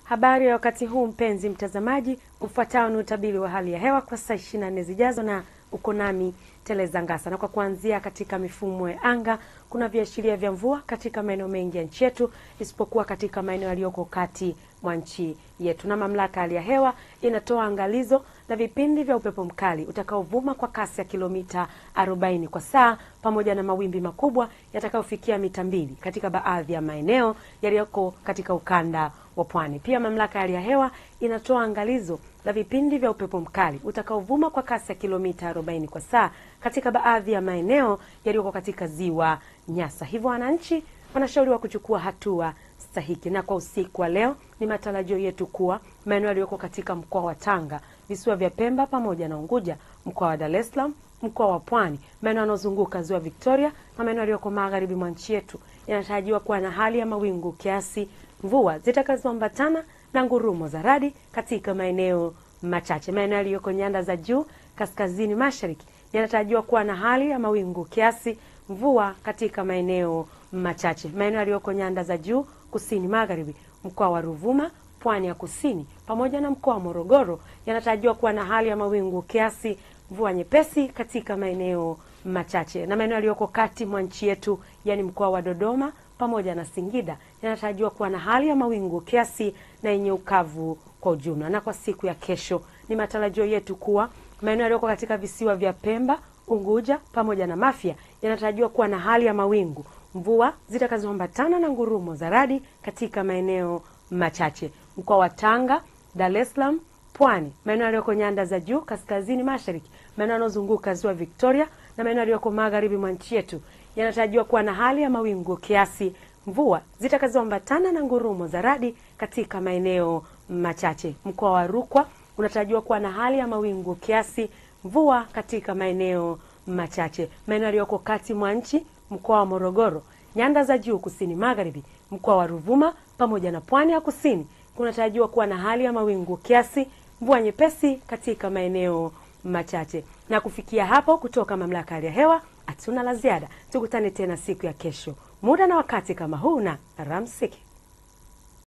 Habari ya wakati huu mpenzi mtazamaji, ufuatao ni utabiri wa hali ya hewa kwa saa 24 zijazo, na uko nami Teleza Ngasa. Na kwa kuanzia katika mifumo ya anga, kuna viashiria vya mvua katika maeneo mengi ya nchi yetu, isipokuwa katika maeneo yaliyoko kati mwa nchi yetu, na mamlaka ya hali ya hewa inatoa angalizo la vipindi vya upepo mkali utakaovuma kwa kasi ya kilomita 40 kwa saa pamoja na mawimbi makubwa yatakayofikia mita mbili katika baadhi ya maeneo yaliyoko katika ukanda wa pwani. Pia mamlaka ya hali ya hewa inatoa angalizo la vipindi vya upepo mkali utakaovuma kwa kasi ya kilomita 40 kwa saa katika baadhi ya maeneo yaliyoko katika ziwa Nyasa. Hivyo wananchi wanashauriwa kuchukua hatua stahiki. Na kwa usiku wa leo, ni matarajio yetu kuwa maeneo yaliyoko katika mkoa wa Tanga, visiwa vya Pemba pamoja na Unguja, mkoa wa Dar es Salaam, mkoa wa Pwani, maeneo yanayozunguka ziwa Victoria na maeneo yaliyoko magharibi mwa nchi yetu yanatarajiwa kuwa na hali ya mawingu kiasi, mvua zitakazoambatana na ngurumo za radi katika maeneo machache. Maeneo yaliyoko nyanda za juu kaskazini mashariki yanatarajiwa kuwa na hali ya mawingu kiasi, mvua katika maeneo machache. Maeneo yaliyoko nyanda za juu kusini magharibi, mkoa wa Ruvuma, pwani ya kusini pamoja na mkoa wa Morogoro yanatarajiwa kuwa na hali ya mawingu kiasi, mvua nyepesi katika maeneo machache. Na maeneo yaliyoko kati mwa nchi yetu, yani mkoa wa Dodoma pamoja na Singida yanatarajiwa kuwa na hali ya mawingu kiasi na yenye ukavu kwa ujumla. Na kwa siku ya kesho, ni matarajio yetu kuwa maeneo yaliyoko katika visiwa vya Pemba, Unguja pamoja na Mafia yanatarajiwa kuwa na hali ya mawingu, mvua zitakazoambatana na ngurumo za radi katika maeneo machache. Mkoa wa Tanga, Dar es Salaam, Pwani, maeneo yaliyoko nyanda za juu kaskazini mashariki, maeneo yanayozunguka ziwa Victoria na maeneo yaliyoko magharibi mwa nchi yetu yanatarajiwa kuwa na hali ya mawingu kiasi, mvua zitakazoambatana na ngurumo za radi katika maeneo machache. Mkoa wa Rukwa unatarajiwa kuwa na hali ya mawingu kiasi, mvua katika maeneo machache. Maeneo yaliyoko kati mwa nchi, mkoa wa Morogoro, nyanda za juu kusini magharibi, mkoa wa Ruvuma pamoja na pwani ya kusini kunatarajiwa kuwa na hali ya mawingu kiasi, mvua nyepesi katika maeneo machache. Na kufikia hapo, kutoka mamlaka ya hali ya hewa hatuna la ziada. Tukutane tena siku ya kesho, muda na wakati kama huu, na alamsiki.